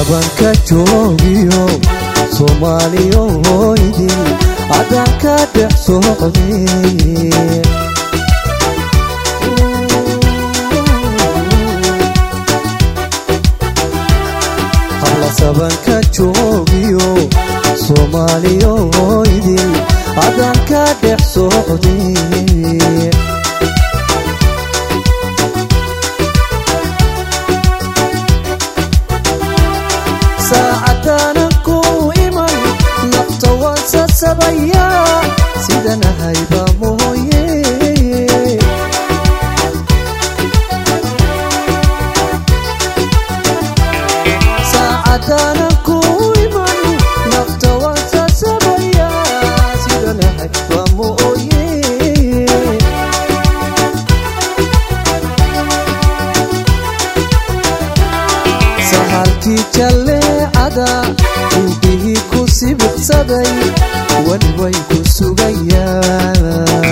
sabanka joogiyo soomaaliyo hoydin haddaan ka dhex socday habla sabanka joogiyo soomaaliyo hoydin haddaan ka dhex socday saacadaanan ku iman nafta waan sasabayaa sidanahayba mooye saacadaanan ku iman nafta waan sasabayaa sidanahayba mooye sahalkii jalleecada indhihii ku sibirsaday weli way ku sugayaan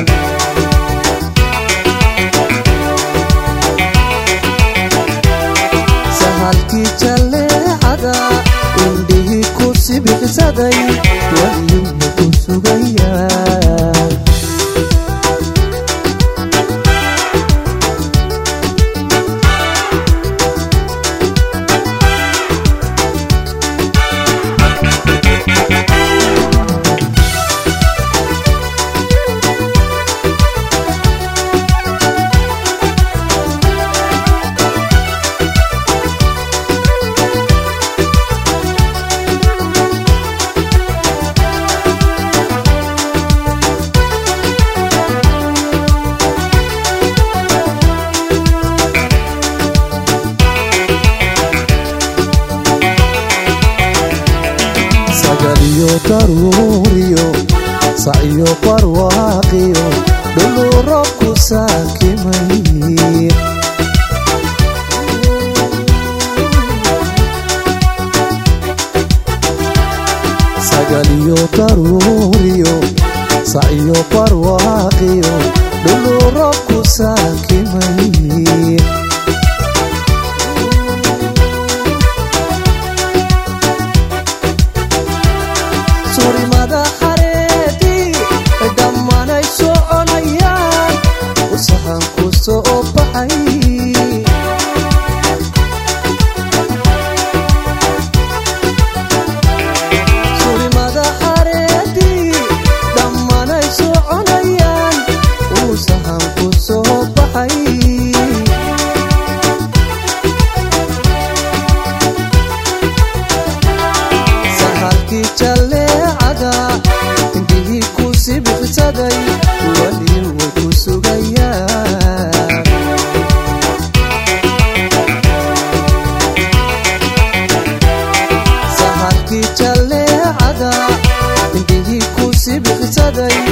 sahalkii jalleecada indhihii ku sibirsaday weli way ku sugayaan sagaliyo daruuriyo sacyo barwaaqiyo dhuluu robku saakimay sagaliyo daruuriyo sacyo barwaaqiyo dhuluu robku saakimay surimada xareedii dhammaanay soconayaan usahan ku soo baxay surimada xareedii dhammaanay soconayaan usahan ku soo baxay sahalkii jalleecada indhihii ku sibirsaday weli way ku sugayaan sahalkii jalleecada indhihii ku sibirsaday